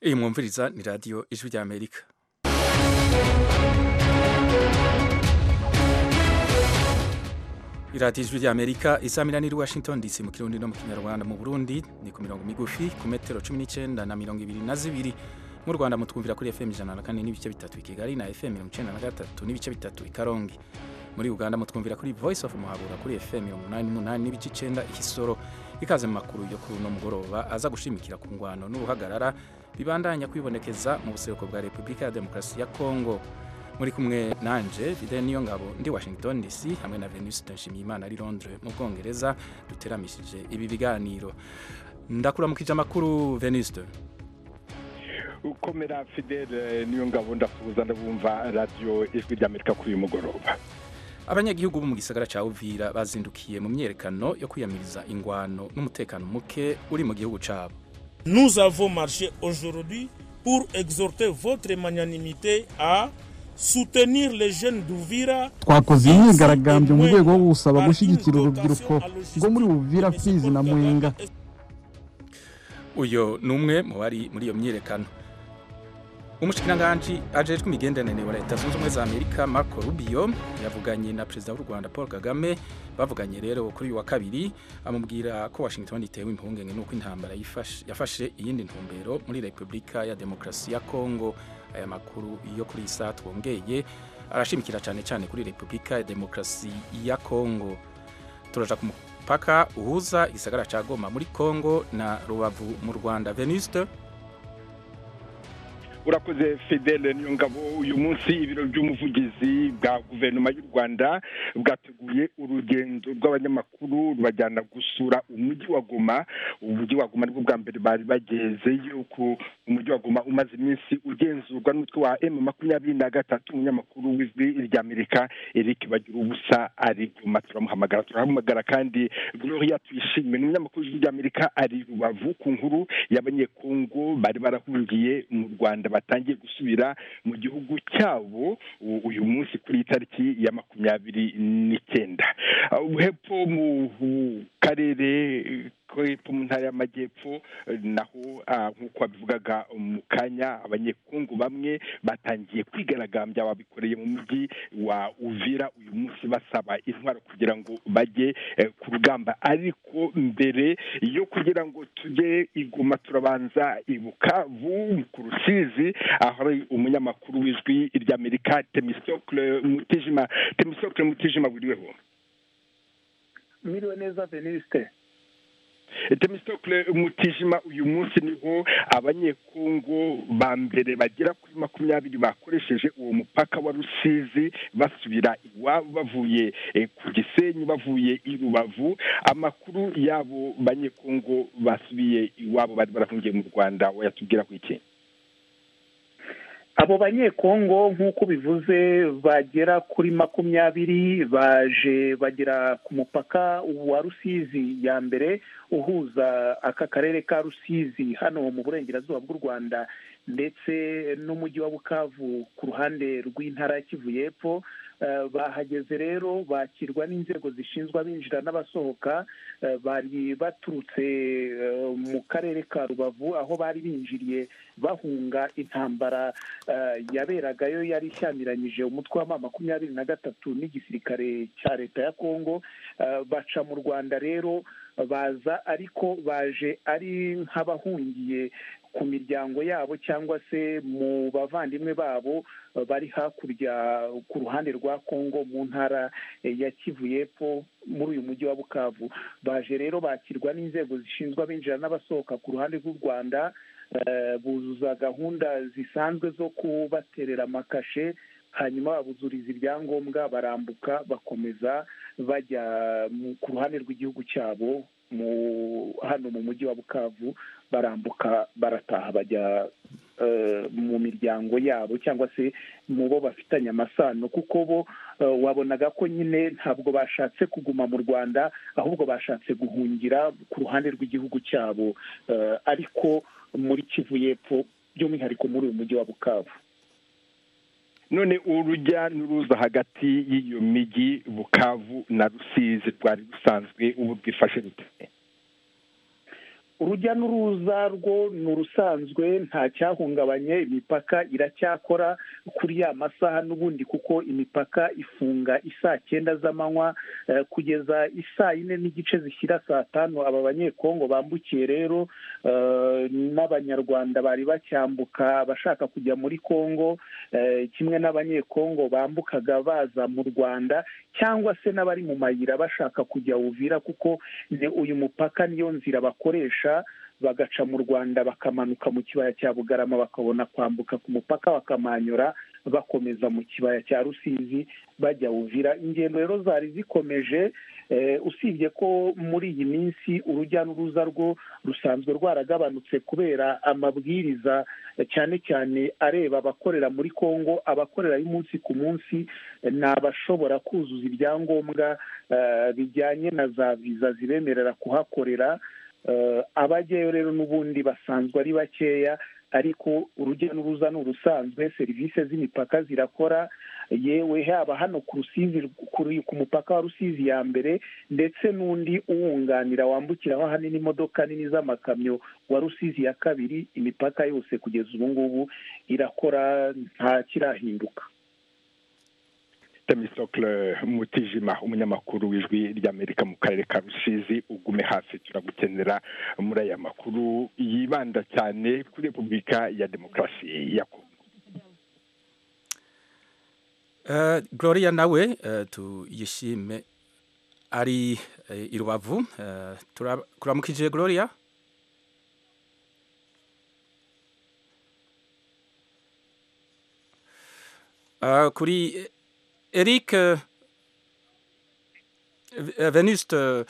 iyi mwumviriza ni radiyo ijwi ry'amerika iradiyo ijwi ry'amerika isamira n'iri washington dc mu kirundi no mu kinyarwanda mu burundi ni ku mirongo migufi ku metero cumi n'icyenda na mirongo ibiri na zibiri mu rwanda mutwumvira kuri fm ijana na kane n'ibice bitatu i kigali na fm mirongo icyenda na gatatu n'ibice bitatu i karongi muri uganda mutwumvira kuri voice of muhabura kuri fm mirongo umunani n'umunani n'ibice icyenda ikisoro ikaze mu makuru yo kuri uno mugoroba aza gushimikira ku ngwano n'uruhagarara bibandanya kwibonekeza mu buseruko bwa repubulika ya demokarasi ya kongo muri kumwe nanje Fidel niyo ngabo ndi Washington DC hamwe na Venus Nshimiyimana ari Londres mu Bwongereza duteramishije ibi biganiro ndakuramukije amakuru Venus ukomera Fidel niyo ngabo ndafuza ndabumva radio ijwi ry'Amerika kuri uyu mugoroba abanyagihugu bo mu gisagara ca Uvira bazindukiye mu myerekano yo kwiyamiriza ingwano n'umutekano muke uri mu gihugu cabo Nous avons marché aujourd'hui pour exhorter votre magnanimité à soutenir les jeunes d'Uvira twakoze imyigaragambyo mu rwego rwo gusaba gushyigikira urubyiruko rwo muri Uvira Fizi na Mwenga uyo ni umwe mu bari muri iyo myiyerekano umushikiranganji ajejwe imigenderanire wa leta zunze ubumwe za amerika marco rubio yavuganye na perezida w'u rwanda paul kagame bavuganye rero kuri uyu wa kabiri amubwira ko washington itewe impungenge n'uko intambara yafashe iyindi ntumbero muri repubulika ya demokarasi ya kongo aya makuru yo kuri isa twongeye arashimikira cyane cyane kuri repubulika ya demokarasi ya kongo turaja ku mupaka uhuza igisagara cya goma muri kongo na rubavu mu rwanda venuste urakoze fidele niyo ngabo uyu munsi ibiro by'umuvugizi bwa guverinoma y'u rwanda bwateguye urugendo rw'abanyamakuru rubajyana gusura umujyi wa goma umujyi wa goma nibwo bwa mbere bari bageze yuko umujyi wa goma umaze iminsi ugenzurwa n'umutwe wa emu makumyabiri na gatatu umunyamakuru w'ijwi ry'amerika eric bagira ubusa ari guma turamuhamagara turahamagara kandi gloria tuyishime ni umunyamakuru w'ijwi ry'amerika ari rubavu ku nkuru y'abanyekongo bari barahungiye mu rwanda batangiye gusubira mu gihugu cyabo uyu munsi kuri iyi tariki ya makumyabiri n'icyenda hepfo mu karere hepfo mu ntara y'amajyepfo naho nk'uko babivugaga mu kanya abanyekungu bamwe batangiye kwigaragambya babikoreye mu mujyi wa uvira uyu munsi basaba intwaro kugira ngo bajye ku rugamba ariko mbere yo kugira ngo tujye iguma turabanza ibukavu ku rusizi aho ari umunyamakuru w'ijwi ry'amerika temisokle mutijima temisokle mutijima buriweho mwiriwe neza veniste temisitokule mutijima uyu munsi niho abanyekongo ba mbere bagera kuri makumyabiri bakoresheje uwo mupaka wa rusizi basubira iwabo bavuye ku gisenyi bavuye i rubavu amakuru y'abo banyekongo basubiye iwabo bari barahungiye mu rwanda wayatubwira ku iki abo banyekongo nk'uko bivuze bagera kuri makumyabiri baje bagera ku mupaka wa rusizi ya mbere uhuza aka karere ka rusizi hano mu burengerazuba bw'u rwanda ndetse n'umujyi wa bukavu ku ruhande rw'intara ya kivu y'epfo bahageze rero bakirwa n'inzego zishinzwe abinjira n'abasohoka bari baturutse mu karere ka rubavu aho bari binjiriye bahunga intambara yaberagayo yari ishyamiranyije umutwe wa makumyabiri na gatatu n'igisirikare cya leta ya kongo baca mu rwanda rero baza ariko baje ari nk'abahungiye ku miryango yabo cyangwa se mu bavandimwe babo bari hakurya ku ruhande rwa kongo mu ntara ya kivu y'epfo muri uyu mujyi wa bukavu baje rero bakirwa n'inzego zishinzwe abinjira n'abasohoka ku ruhande rw'u rwanda buzuza gahunda zisanzwe zo kubaterera amakashe hanyuma babuzuriza ibyangombwa barambuka bakomeza bajya ku ruhande rw'igihugu cyabo hano mu mujyi wa bukavu barambuka barataha bajya mu miryango yabo cyangwa se mu bo bafitanye amasano kuko bo wabonaga ko nyine ntabwo bashatse kuguma mu rwanda ahubwo bashatse guhungira ku ruhande rw'igihugu cyabo ariko muri kivu y'epfo by'umwihariko muri uyu mujyi wa bukavu none urujya n'uruza hagati y'iyo mijyi bukavu na rusizi rwari rusanzwe ubu bwifashe bute urujya n'uruza rwo ni urusanzwe nta cyahungabanye imipaka iracyakora kuri ya masaha n'ubundi kuko imipaka ifunga isaa cyenda z'amanywa kugeza isaa yine n'igice zishyira saa tanu aba banyekongo bambukiye rero n'abanyarwanda bari bacyambuka abashaka kujya muri kongo kimwe n'abanyekongo bambukaga baza mu rwanda cyangwa se n'abari mu mayira bashaka kujya uvira kuko uyu mupaka niyo nzira bakoresha bagaca mu rwanda bakamanuka mu kibaya cya bugarama bakabona kwambuka ku mupaka bakamanyura bakomeza mu kibaya cya rusizi bajya uvira ingendo rero zari zikomeje usibye ko muri iyi minsi urujya n'uruza rwo rusanzwe rwaragabanutse kubera amabwiriza cyane cyane areba abakorera muri congo abakorera y'umunsi ku munsi ni abashobora kuzuza ibyangombwa bijyanye na za viza zibemerera kuhakorera abajyayo rero n'ubundi basanzwe ari bakeya ariko urujya n'uruza ni urusanzwe serivisi z'imipaka zirakora yewe haba hano ku rusizi ku mupaka wa rusizi ya mbere ndetse n'undi uwunganira wambukiraho ahanini imodoka nini z'amakamyo wa rusizi ya kabiri imipaka yose kugeza ubu ngubu irakora nta kirahinduka temisokle mutijima umunyamakuru w'ijwi ry'amerika mu karere ka rusizi ugume hafi turagukenera muri aya makuru yibanda cyane kuri repubulika ya demokarasi ya kongo uh, gloria nawe uh, tuyishime ari uh, i rubavu uh, kuramukije gloria uh, kuri Eric Venuste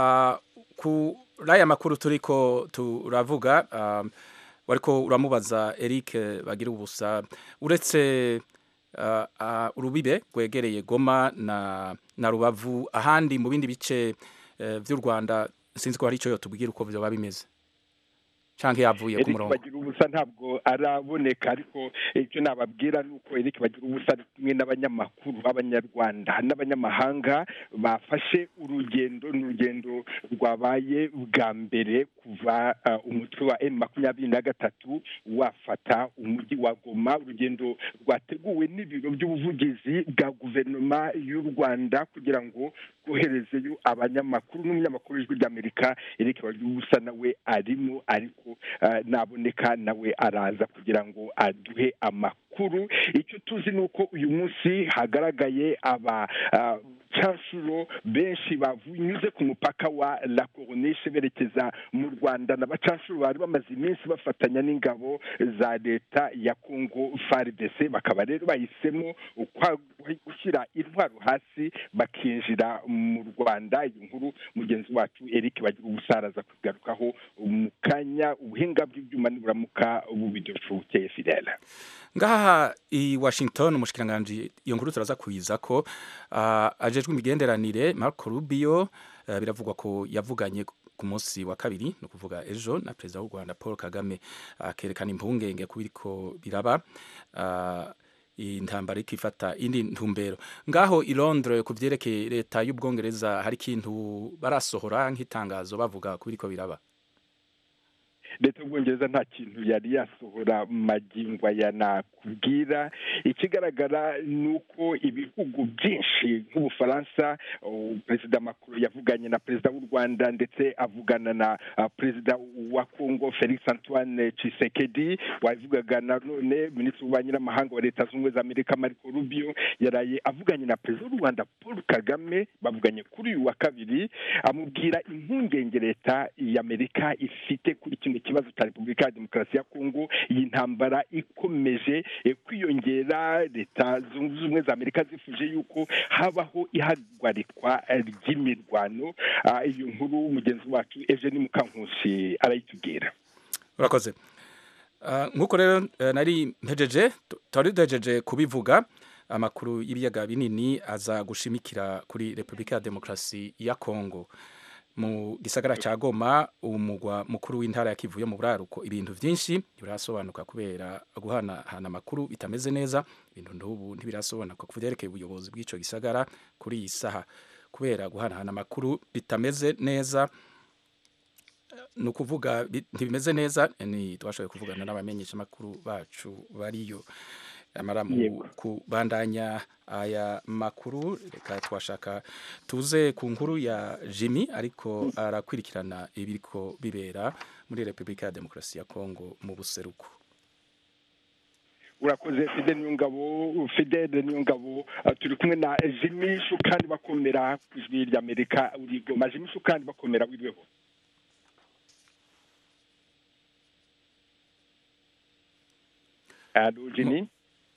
ku raya makuru turiko turavuga wariko uramubaza Eric bagira ubusa uretse urubibe rwegereye Goma na na Rubavu ahandi mu bindi bice by'u Rwanda sinzi ko hari icyo yotubwira uko byoba bimeze canke yavuye ku murongo bagira ubusa ntabwo araboneka ariko icyo nababwira ni uko Eric bagira ubusa kumwe n'abanyamakuru b'abanyarwanda n'abanyamahanga bafashe urugendo ni urugendo rwabaye bwa mbere kuva umutwe wa M makumyabiri na gatatu wafata umujyi wa Goma urugendo rwateguwe n'ibiro by'ubuvugizi bwa guverinoma y'u Rwanda kugira ngo rwoherezeyo abanyamakuru n'umunyamakuru w'ijwi ry'Amerika Eric bagira ubusa nawe arimo ariko naboneka nawe araza kugira ngo aduhe amakuru icyo tuzi ni uko uyu munsi hagaragaye aba abacashuro benshi banyuze ku mupaka wa la coronishe berekeza mu rwanda n'abacashuro bari bamaze iminsi bafatanya n'ingabo za leta ya congo fardc bakaba rero bahisemo gushyira intwaro hasi bakinjira mu rwanda iyi nkuru mugenzi wacu eric bagira ubusaraza kugarukaho mu kanya ubuhinga bw'ibyuma niburamuka bubidushuke fidele ngaha i washington umushikiranganji iyo nkuru turaza kuyiza ko uh, ajejwe imigenderanire marco rubio uh, biravugwa ko yavuganye ku munsi wa kabiri ni ukuvuga ejo na perezida w'u rwanda paul kagame akerekana uh, impungenge ku biriko biraba uh, intambara ikifata indi ntumbero ngaho i Londres ku vyerekeye leta y'ubwongereza hari ikintu barasohora nk'itangazo bavuga ku biriko biraba leta y'ubwongereza nta kintu yari yasohora magingo aya nakubwira ikigaragara ni uko ibihugu byinshi nk'ubufaransa perezida macron yavuganye na perezida w'u rwanda ndetse avugana na perezida wa congo felix antoine Tshisekedi wavugaga na none minisitiri w'ububanyi n'amahanga wa leta zunze ubumwe za amerika marco rubio yaraye avuganye na perezida w'u rwanda paul kagame bavuganye kuri uyu wa kabiri amubwira impungenge leta y'amerika ifite kuri kino kibazo cya repubulika ya demokarasi ya kongo iyi ntambara ikomeje kwiyongera leta zunze ubumwe za amerika zifuje yuko habaho ihagarikwa ry'imirwano iyo nkuru mugenzi wacu eugene mukankusi arayitubwira urakoze nk'uko rero nari mpejeje twari duhejeje kubivuga amakuru y'ibiyaga binini aza gushimikira kuri repubulika ya demokarasi ya kongo mu gisagara cya goma umugwa mukuru w'intara ya kivu yo mu buraruko ibintu byinshi birasobanuka kubera guhanahana amakuru bitameze neza ibintu n'ubu ntibirasobanuka ku byerekeye ubuyobozi bw'icyo gisagara kuri iyi saha kubera guhanahana amakuru bitameze neza ni ukuvuga bi- ntibimeze neza ni twashoboye kuvugana n'abamenyeshamakuru bacu bariyo amara mu Yego. kubandanya aya makuru reka twashaka tuze ku nkuru ya Jimmy ariko arakurikirana ibiriko bibera muri Repubulika ya Demokarasi ya Kongo mu buseruko urakoze fide niyongabo fidele niyongabo uh, turi kumwe na jimi shukani bakomera ku ijwi ry'amerika uri goma jimi shukani bakomera wirweho alo jimi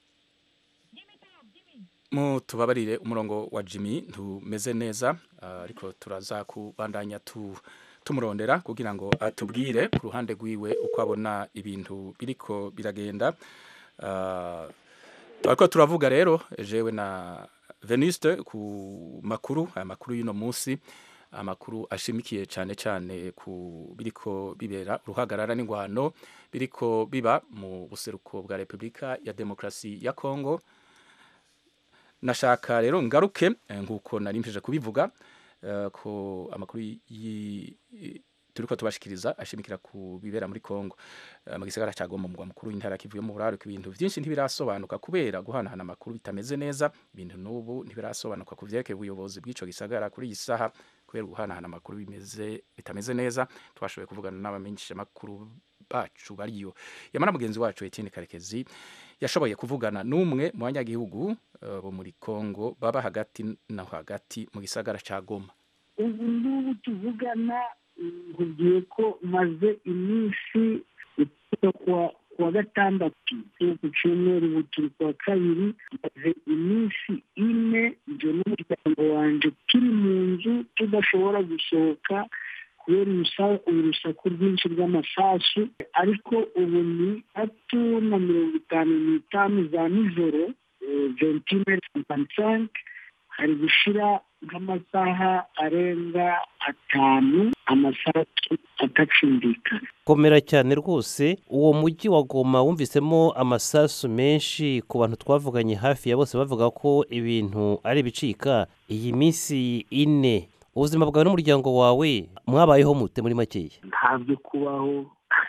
mu tubabarire umurongo wa Jimmy ntumeze neza ah, ariko turaza kubandanya tu tumurondera kugira ngo atubwire ku ruhande rwiwe uko abona ibintu biriko biragenda Ah, twariko turavuga rero jewe na Venuste ku makuru aya makuru y'uno munsi amakuru ashimikiye cyane cyane ku biriko bibera uruhagarara n'ingwano biriko biba mu buseruko bwa Repubulika ya Demokarasi ya Kongo nashaka rero ngaruke eh, nk'uko nari mpije kubivuga eh, ko amakuru yi- yi- turiko tubashikiriza ashimikira ku bibera muri Kongo Eh, mu gisagara cya Goma mu mugwa mukuru w'intara kivuye mu buraruko ibintu byinshi ntibirasobanuka kubera guhanahana amakuru bitameze neza ibintu n'ubu ntibirasobanuka ku vyerekeye ubuyobozi bw'ico gisagara kuri iyi saha kubera guhanahana amakuru bimeze bitameze neza twashoboye kuvugana n'abamenyesha makuru bacu bariyo yamara mugenzi wacu Etienne Karekezi yashoboye kuvugana n'umwe mu banyagihugu eh, bo muri Kongo baba hagati na hagati mu gisagara ca Goma ubu ngubu tuvugana nkubwiye ko maze iminsi kuva kuwa kuwa gatandatu yo ku cyumweru ubu turi kuwa kabiri maze iminsi ine njye n'umuryango wanjye turi mu nzu tudashobora gusohoka kubera urusa- urusaku rwinshi rw'amasasu ariko ubu ni tatu na mirongo itanu n'itanu za nijoro ventine sampansenke hari gushira nk'amasaha arenga atanu amasasu atacumbikana komera cyane rwose uwo mujyi wa goma wumvisemo amasasu menshi ku bantu twavuganye hafi ya bose bavuga ko ibintu ari ibicika iyi minsi ine ubuzima bwawe n'umuryango wawe mwabayeho mute muri makeya ntabyo kubaho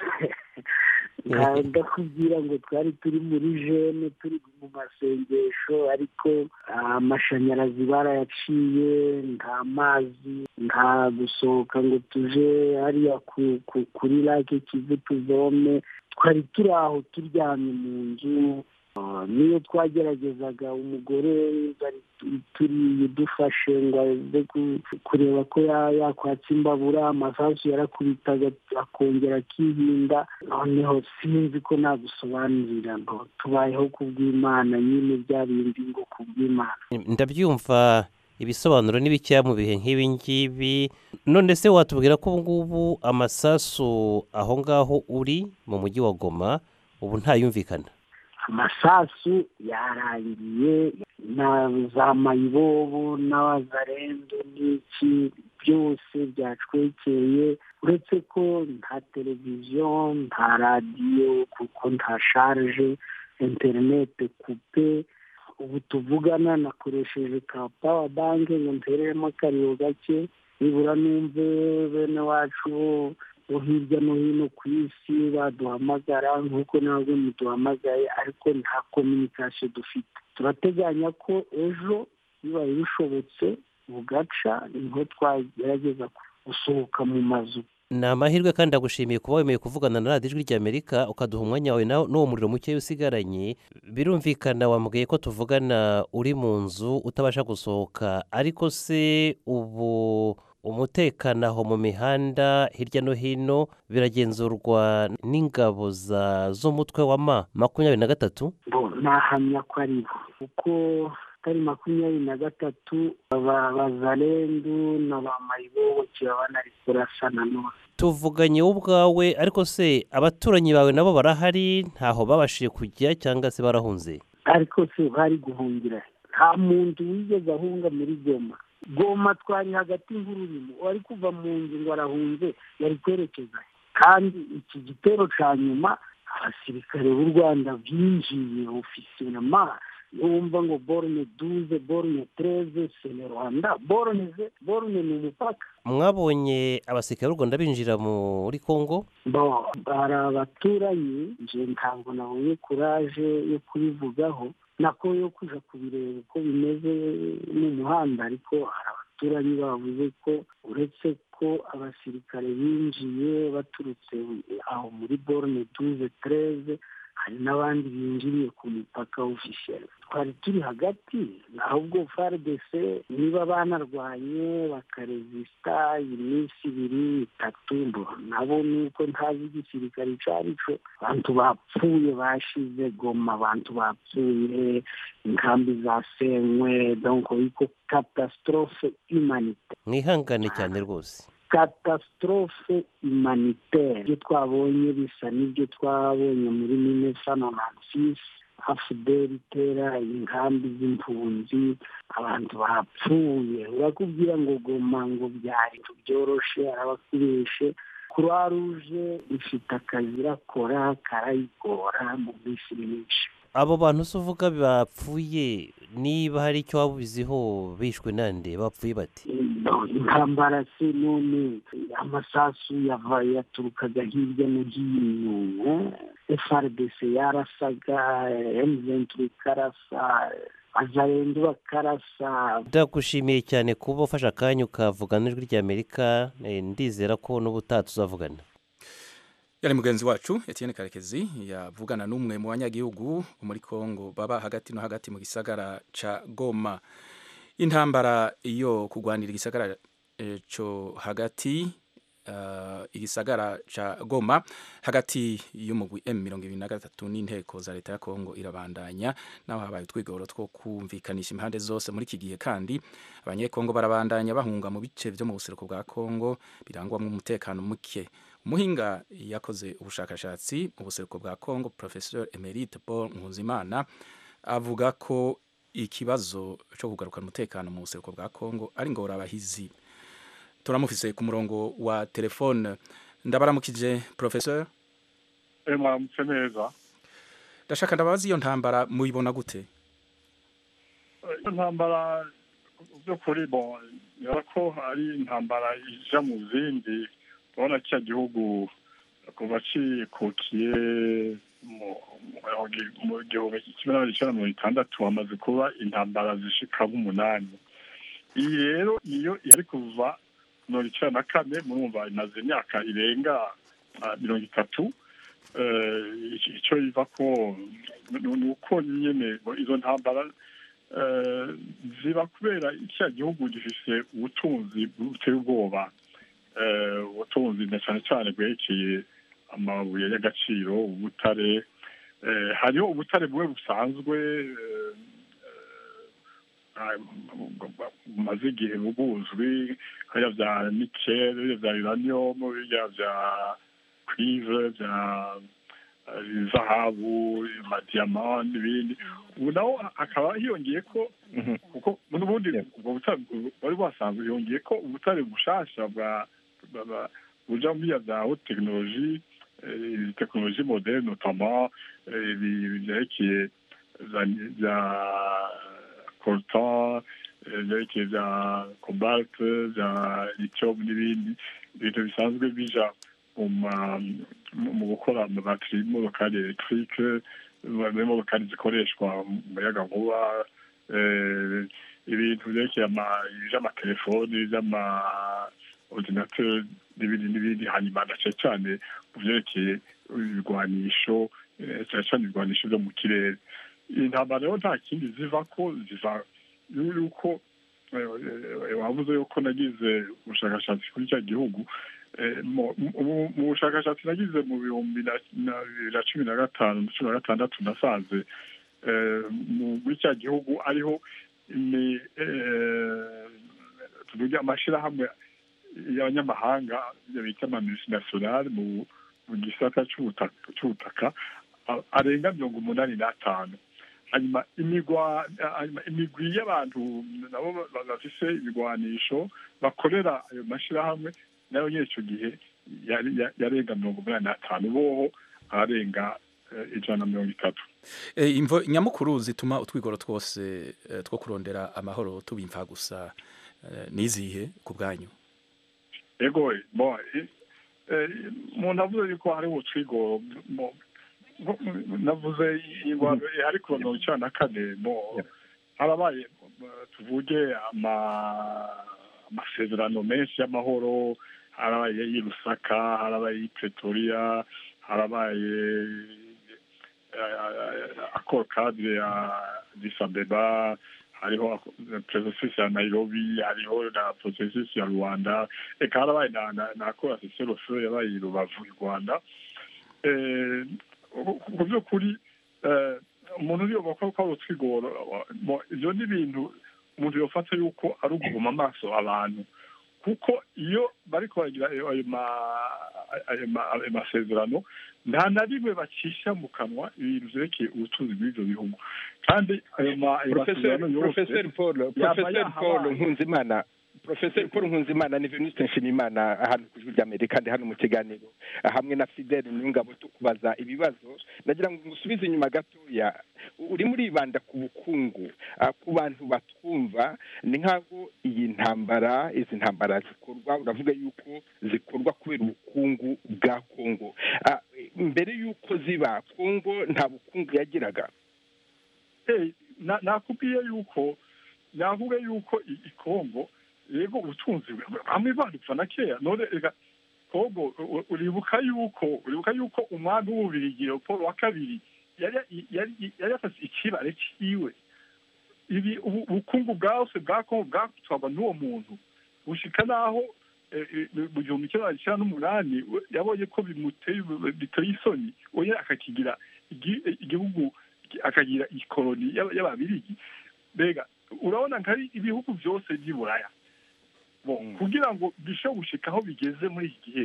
ndakubwira ngo twari turi muri jene turi mu masengesho ariko ah, amashanyarazi barayaciye nta mazi nta gusohoka ngo tuje hariya ku- ku- kuri lake kivu tuvome twari turi aho turyamye mu nzu Ah, niyo twageragezaga umugore bari tu- turi dufashe ngo aze ku- kureba ko ya- yakwatsa imbabura amasasu yarakubitaga akongera akihinda noneho sinzi ko nagusobanurira ngo tubayeho ku bw'imana nyine bya bindi ngo ku bw'imana ndabyumva ibisobanuro ni bikeya mu bihe nk'ibi ngibi none se watubwira ko ubu ngubu amasasu aho ngaho uri mu mujyi wa goma ubu ntayumvikana amasasu yarangiye na za mayibobo n'abazarendo n'iki byose byacwekeye uretse ko nta televiziyo nta radiyo kuko nta sharje interinete kupe ubu tuvugana nakoresheje ka pawa banke ngo ntereremo akariyo gake nibura numve bene wacu bo bo hirya no hino ku isi baduhamagara nk'uko ntabwo muduhamagaye ariko nta kominikasiyo dufite turateganya ko ejo bibaye bishobotse bugaca niho twagerageza gusohoka mu mazu ni amahirwe kandi ndagushimiye kuba wemeye kuvugana na radiyo ijwi ry'amerika ukaduha umwanya wawe na- n'uwo muriro muke usigaranye birumvikana wambwiye ko tuvugana uri mu nzu utabasha gusohoka ariko se ubu umutekano aho mu mihanda hirya no hino biragenzurwa n'ingabo za- z'umutwe wa ma makumyabiri na gatatu bo nahamya ko ari bo kuko atari makumyabiri na gatatu aba bazarendu na ba mayiboboke baba banari kurasa nanone tuvuganye wowe ubwawe ariko se abaturanyi bawe nabo barahari ntaho babashije kujya cyangwa se barahunze ariko se bari guhungira nta muntu wigeze ahunga muri goma goma twari hagati nk'ururimo wari kuva mu nzu ngo arahunze yari kwerekeza he? kandi iki gitero cya nyuma abasirikare b'u rwanda binjiye ofisiyonama wumva ngo borone duze borone tereze sene rwanda borone ze borone ni umupaka mwabonye abasirikare b'u rwanda binjira muri congo bo hari abaturanyi nje ntabwo nabonye kuraje yo kubivugaho nako yo kuja kubireba uko bimeze n'umuhanda ariko hari abaturanyi bavuze ko uretse ko abasirikare binjiye baturutse aho muri borone duze tereze hari n'abandi binjiriye ku mupaka ofisheri twari turi hagati ahubwo faridese niba banarwanye bakarezisita iminsi ibiri itatu nabo nuko ntazi igisirikare icyo ari cyo abantu bapfuye bashize goma abantu bapfuye inkambi zasenywe donko iko katasitorofe imanite mwihangane cyane rwose katasitorofe imanitaire ibyo twabonye bisa n'ibyo twabonye muri mine sanonansis afudeli itera inkambi z'impunzi abantu bapfuye urakubwira ngo goma ngo byari byoroshe arabakubeshe croix rouge ifite akazi irakora karayigora mu minsi myinshi abo bantu se uvuga bapfuye niba hari icyo waba ubiziho bishwe nande bapfuye bati intambara se none amasasu yava yaturukaga hirya no hino frdc yarasaga emuventuri ikarasa azarenda bakarasa ndagushimiye cyane kuba ufashe akanya ukavugana ijwi ry'amerika ndizera ko n'ubutaha tuzavugana yari mugenzi wacu Etienne karekezi yavugana n'umwe mu banyagihugu muri congo baba hagati no hagati mu gisagara ca goma intambara yo kurwanira igisagara cyo hagati igisagara ca goma hagati y'umugwi m mirongo ibiri na gatatu n'inteko za leta ya kongo irabandanya naho habaye utwigoro two kumvikanisha impande zose muri iki gihe kandi abanyekongo barabandanya bahunga mu bice byo mu buseruko bwa kongo birangwamo umutekano muke umuhinga yakoze ubushakashatsi mu buseruko bwa congo professeur emerite paul nkuzimana avuga ko ikibazo cyo kugarukana umutekano mu buseruko bwa congo ari ngorabahizi turamufise ku murongo wa telefone ndabaramukije professeur mwaramutse neza ndashaka ndababaza iyo ntambara muyibona gute iyo ntambara by'ukuri bon yara ko ari intambara ija mu zindi urabona cya gihugu kuva cikukiye mu gihumbi kimwe n'amajana icyenda mirongo itandatu hamaze kuba intambara zishika nk'umunani iyi rero niyo yari kuva mirongo icyenda na kane murumva imaze imyaka irenga mirongo itatu icyo iva ko ni uko nyine izo ntambara ziba kubera icya gihugu gifise ubutunzi buteye ubwoba ubutunzi na cyane cyane bwerekeye amabuye y'agaciro ubutare hariho ubutare bumwe busanzwe bumaze igihe buzwi hariya bya nikele biriya bya uranium biriya bya cuivre bya zahabu amadiyama n'ibindi ubu naho hakaba hiyongeye ko kuko n'ubundi ubwo butare wari wasanzwe hiyongeye ko ubutare bushasha bwa buja muri bya haute tekinoloji tekinoloji moderne notamment byerekeye bya coltan byerekeye bya cobalt bya lithium n'ibindi ibintu bisanzwe bija mu gukora amabatiri y'imodokari elegitike n'imodokari zikoreshwa mu muyaga nkuba ibintu byerekeye iby'amatelefoni iby'ama ordinateur n'ibindi n'ibindi hanyuma na cyane cyane mu byerekeye ibigwanisho cyane cyane ibigwanisho byo mu kirere iyi ntambara rero nta kindi ziva ko ziva yuko wavuze yuko nagize ubushakashatsi kuri cya gihugu mu bushakashatsi nagize mu bihumbi na bibiri na cumi na gatanu na cumi na gatandatu nasanze muri cya gihugu ariho tuvuge amashyirahamwe y'abanyamahanga bita amamultinationale mu gisata cy'ubutaka arenga mirongo umunani n'atanu hanyuma imigwi y'abantu nabo bafise ibigwanisho bakorera ayo mashyirahamwe nayo nyine icyo gihe yarenga mirongo umunani n'atanu boho arenga ijana na mirongo itatu Eh, imvo nyamukuru zituma utwigoro twose eh, two kurondera amahoro tubimfa gusa eh, nizihe ku bwanyu ego bo eh, eh, umuntu avuze yuko hari utwigoro bo- bo- navuze ingwano ari ku mirongo icyenda na kane bo harabaye eh, tuvuge ama- amasezerano menshi y'amahoro harabaye y'i Lusaka harabaye y'i Pretoria harabaye akoro kadire ya Addis Abeba hariho processus ya Nairobi hariho na processus ya Rwanda eka harabaye na na na akoro asesero yabaye i Rubavu i Rwanda eh ku by'ukuri eh, umuntu uriyo bakora ko ari utwigoro mo- ivyo ni ibintu umuntu yofata yuko ari uguma amaso abantu kuko iyo bariko baragira ayo ayo ma- ayo ma- ayo masezerano nta na rimwe bacisha mu kanwa ibintu vyerekeye ubutunzi bw'ivyo bihugu kandi ayo ma- ayo Professeur masezerano yose Professeur Paul yaba Professeur Paul yahabaye. Nkunzimana Professeur Paul Nkunzimana ni Venuste Nshimiyimana hano ku ijwi ry'Amerika kandi hano mu kiganiro hamwe na Fidel Niyongabo tukubaza ibibazo nagira ngo ngusubize inyuma gatoya uri muribanda ku bukungu ah, ku bantu batwumva ni nk'aho iyi ntambara izi ntambara zikorwa uravuga yuko zikorwa kubera ubukungu bwa Kongo Ah, mbere y'uko ziba Kongo nta bukungu yagiraga Eh, na- nakubwiye yuko navuga yuko i- i Kongo yego ubutunzi bamwe badupfa na kera none ega Kongo u- uribuka yuko uribuka yuko umwami w'ububirigi Leopold wa kabiri yari yari yari yafase ikibare ciwe ibi ubu- ubukungu bwose bwa Kongo bwatwarwa n'uwo muntu gushika naho eh, eh, mu gihumbi kimwe magana cyenda n'umunani we- yabonye ko bimuteye biteye isoni oya akakigira igi- igihugu akagira ikoloni y'aba- y'ababirigi mbega urabona nkari ibihugu byose by'i buraya bo kugira ngo bishobore gushika aho bigeze muri iki gihe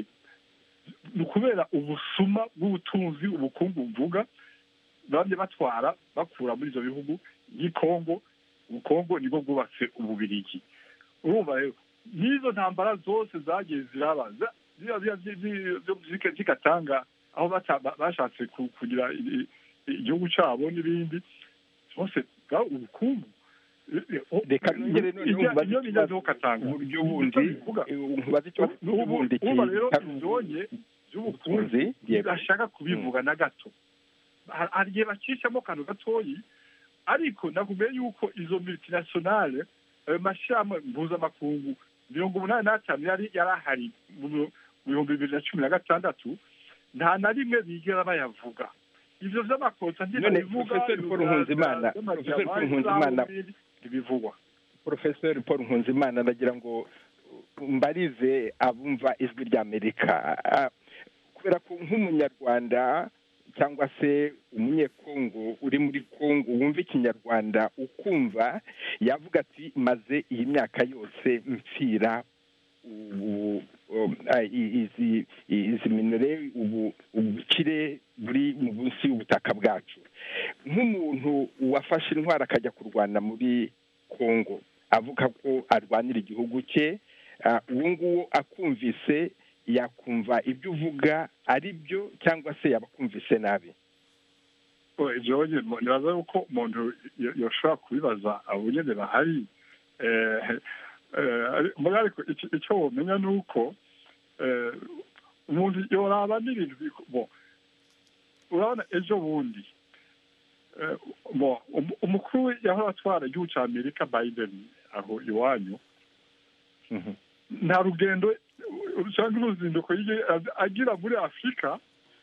ni ukubera ubusuma bw'ubutunzi ubukungu buvuga bamye batwara bakura muri ibyo bihugu by'i kongo ubukongo nibwo bwubatse ububirigi urumva rero n'izo ntambara zose zagiye ziraba za- ziriya ziriya zi- zi- zo zika- zikatanga aho bata- ba- bashatse ku- kugira i- i- igihugu cyabo n'ibindi byose bwa ubukungu reka nongere noneho nkubaze iyo ikibazo bigezeho katanga uburyo bundi eh, nkubaze ikibazo cy'uburyo bundi ubu rero kitari ibyonye by'ubukungu ubutunzi yego ntibashaka kubivuga na gato Ha- hari igihe bacishamo akantu gatoyi ariko nakubwiye yuko izo multinationale ayo mashyirahamwe mpuzamakungu mirongo umunani n'atanu yari yari ahari mu mu bihumbi bibiri na cumi na gatandatu nta na rimwe bigera bayavuga ivyo vy'amakosa None, ntibabivuga Professor Paul Nkunzimana, Professor Paul Nkunzimana, ntibivugwa Professor Paul Nkunzimana ndagira ngo mbarize abumva ijwi ry'Amerika Ah, kubera ko nk'umunyarwanda cyangwa se umunyekongo uri muri kongo wumva ikinyarwanda ukumva yavuga ati maze iyi myaka yose mpfira ubu um, ah, i- izi izi minere ubu ubukire buri munsi y'ubutaka bwacu nk'umuntu wafashe intwaro akajya kurwana muri kongo avuga ko arwanira igihugu cye ah, uwo nguwo akumvise yakumva ibyo uvuga ari byo cyangwa se yaba akumvise nabi ibyo nibaza yuko umuntu yo- yoshobora kubibaza abo nyine bahari Eh, eh, muri ariko icyo- icyo womenya ni uko eh, umuntu yoraba n'ibintu biko- bo urabona ejo bundi eh, bo um- umukuru yahora atwara igihugu cya amerika biden aho iwanyu nta rugendo cyangwa uruzinduko yigeze agira muri afurika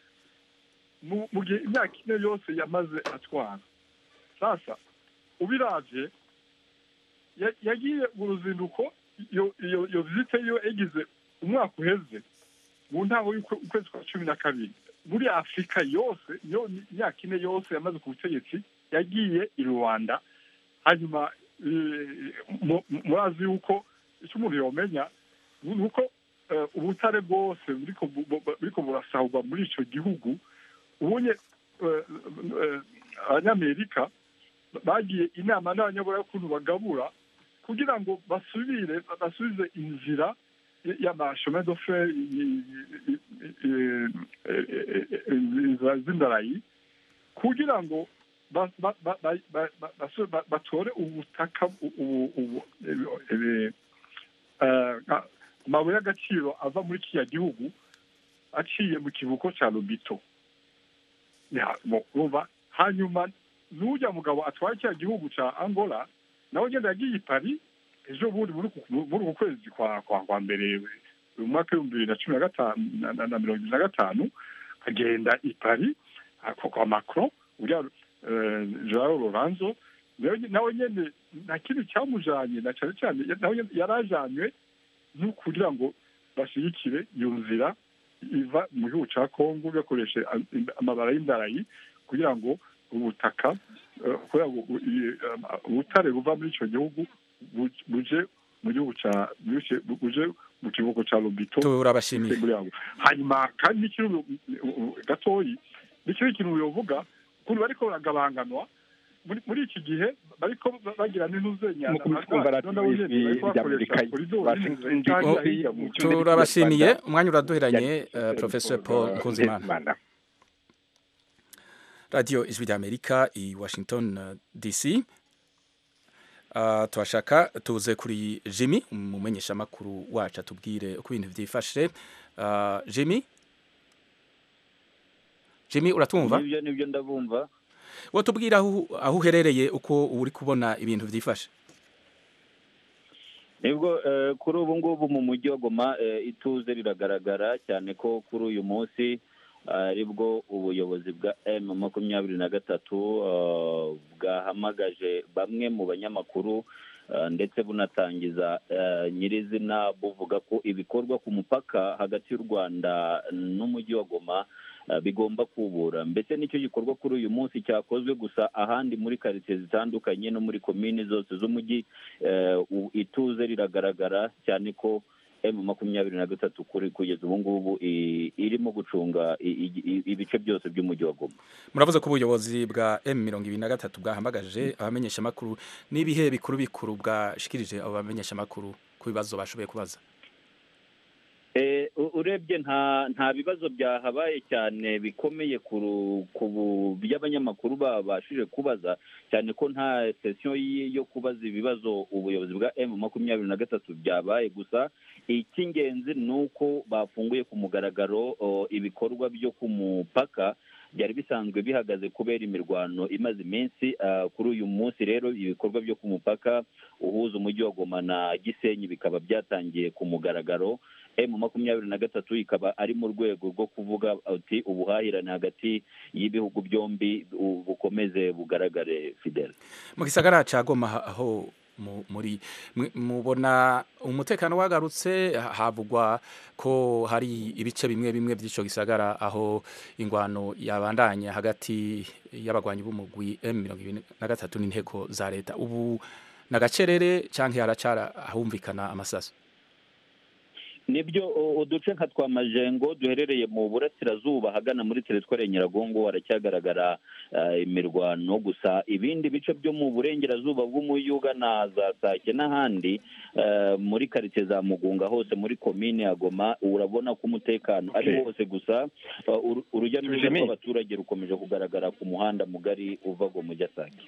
mu mu gihe imyaka ine yose yamaze atwara sasa ubiravye ya- yagiye mu ruzinduko iyo iyo iyo vizite yo yagize umwaka uheze mu ntango y'ukwezi kwa cumi na kabiri muri afurika yose yo imyaka ine yose yamaze ku butegetsi yagiye i rwanda hanyuma eh, mu- mu- murazi yuko icyo umuntu yomenya ni uko eh, ubutare bwose buriko bu- bu- buriko burasahurwa muri ico gihugu ubunye eh, eh, abanyamerika bagiye inama n'abanyaburayi y'ukuntu bagabura kugira ngo basubire basubize inzira y'amashome do fe inzira z'indarayi kugira ngo ba- ba- ba- ba- ba- ba- basu- ba- batore ubutaka u- ubu- ubu- ibi- ibi- eh, a- amabuye y'agaciro ava muri kiriya gihugu aciye mu kivuko cya lobito Ya, mo- urumva hanyuma n'ujya mugabo atwaye kiriya gihugu cya angola nawe ugenda yagiye i paris ejo bundi muri uku- muri uku kwezi kwa kwa kwa mbere mu mwaka w'ibihumbi bibiri na cumi na gatanu na- na- na mirongo ibiri na gatanu agenda i paris ah, kwa kwa macron uriya eh, joao loranzo nawe nawe nyene nta kintu cyamujanye na cyane cyane nawe nyene yarajanywe no kugira ngo bashyigikire iyo nzira iva mu gihugu cya kongo bakoreshe amabara y'indarayi kugira ngo ubutaka eh, kugira ngo u- i- eh, ubutare buva muri icyo gihugu bu- buje mu gihugu cya buje buje mu kivuko cya lobito turabashimiye muri abo hanyuma kandi n'ikintu gatoyi n'ikindi kintu yovuga ukuntu bariko baragabanganwa muri muri iki gihe bariko bagira n'intuzenyana Mu kumva radiyo ijwi ry'Amerika, Washington DC, mu cyumba turabashimiye cy'Ikinyarwanda. umwanya uraduheranye Yari- eh, professor paul nkunzimana radiyo ijwi ry'amerika i washington eh, dc Uh, turashaka tuze kuri jimmy umumenyeshamakuru wacu atubwire uko ibintu byifashe uh, jimmy jimmy uratumva nibyo nibyo ndabumva watubwira aho aho uherereye uko uri kubona ibintu byifashe nibwo eh, kuri ubu ngubu mu mujyi wa goma eh, ituze riragaragara cyane ko kuri uyu munsi aribwo ubuyobozi bwa m makumyabiri na gatatu eh, bwahamagaje bamwe mu banyamakuru eh, ndetse bunatangiza eh, nyirizina buvuga ko ibikorwa ku mupaka hagati y'u rwanda n'umujyi wa goma eh, bigomba kubura mbese nicyo gikorwa kuri uyu munsi cyakozwe gusa ahandi muri karitsiye zitandukanye no muri komini zose z'umujyi eh, u- ituze riragaragara cyane ko emu makumyabiri na gatatu kuri kugeza ubu ngubu i- irimo gucunga i- i- i- ibice byose by'umujyi wa goma muravuze ko ubuyobozi bwa m mirongo ibiri na gatatu bwahamagaje abamenyeshamakuru n'ibihe bikuru bikuru bwashikirije abo bamenyeshamakuru ku bibazo bashoboye kubaza Eh, u- urebye nta nta bibazo byahabaye cyane bikomeye ku ru- ku bu- by'abanyamakuru babashije kubaza cyane ko nta sesiyo y- yo kubaza ibibazo ubuyobozi bwa m makumyabiri na gatatu byabaye gusa icy'ingenzi ni uko bafunguye ku mugaragaro o, ibikorwa byo ku mupaka byari bisanzwe bihagaze kubera imirwano imaze iminsi ah, kuri uyu munsi rero ibikorwa byo ku mupaka uhuza umujyi wa goma na gisenyi bikaba byatangiye ku mugaragaro emu makumyabiri na gatatu ikaba ari mu rwego rwo kuvuga ati ubuhahirane hagati y'ibihugu byombi bu- bukomeze bugaragare fidele mu gisagara ca goma ha- aho mu- muri mwe- mubona umutekano wagarutse ha- havugwa ko hari ibice bimwe bimwe by'ico gisagara aho ingwano yabandanya hagati y'abagwanyi b'umugwi m mirongo ibiri na gatatu n'inteko za leta ubu nagacerere canke haracara ahumvikana amasaso nibyo u- uduce nka twa majengo duherereye mu burasirazuba ahagana muri teritwari ya nyiragongo haracyagaragara eh, imirwano gusa ibindi bice byo mu burengerazuba bw'umujyi ugana za sake n'ahandi eh, muri karitsiye za mugunga hose muri komine ya goma urabona ko umutekano ari Okay. wose gusa eh, uru- urujya n'uruza Jimmy. rw'abaturage rukomeje kugaragara ku muhanda mugari uva goma ujya sake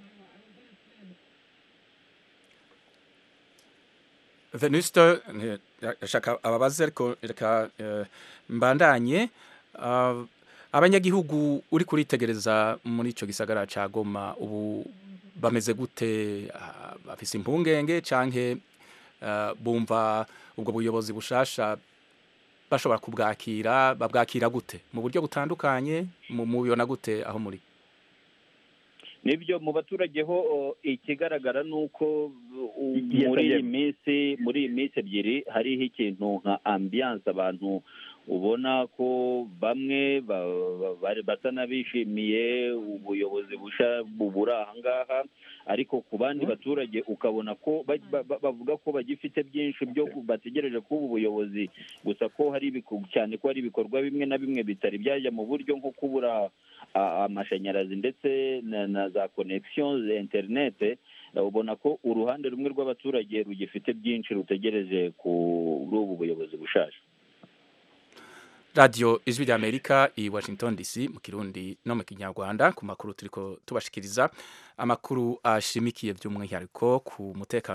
venuste eh, ashaka ababaze ariko reka eh, mbandanye Ah, abanyagihugu uri kuritegereza muri ico gisagara ca goma ubu bameze gute Ah, bafise impungenge canke ah, bumva ubwo buyobozi bushasha bashobora kubwakira babwakira gute mu buryo butandukanye mu mubibona gute aho muri nibyo mu baturage ho o, ikigaragara ni uko u- Igihe muri iyi atagera. minsi muri iyi minsi ebyiri hariho ikintu nka ambiyanse abantu ubona ko bamwe ba- ba- bari basa n'abishimiye ubuyobozi busha buburi aha ngaha ariko ku bandi baturage ukabona ko ba- ba- ba- bavuga ko bagifite byinshi byo ku- bategereje kuba ubuyobozi gusa ko hari ibiku- cyane ko hari ibikorwa bimwe na bimwe bitari byajya mu buryo nko kubura a- amashanyarazi ndetse na, na za connection za interinete ubona ko uruhande rumwe rw'abaturage rugifite byinshi rutegereje kuri ubu buyobozi bushaje radiyo ijwi ry'amerika i washington dc mu kirundi no mu kinyarwanda ku makuru turiko tubashikiriza amakuru ashimikiye by'umwihariko ku mutekano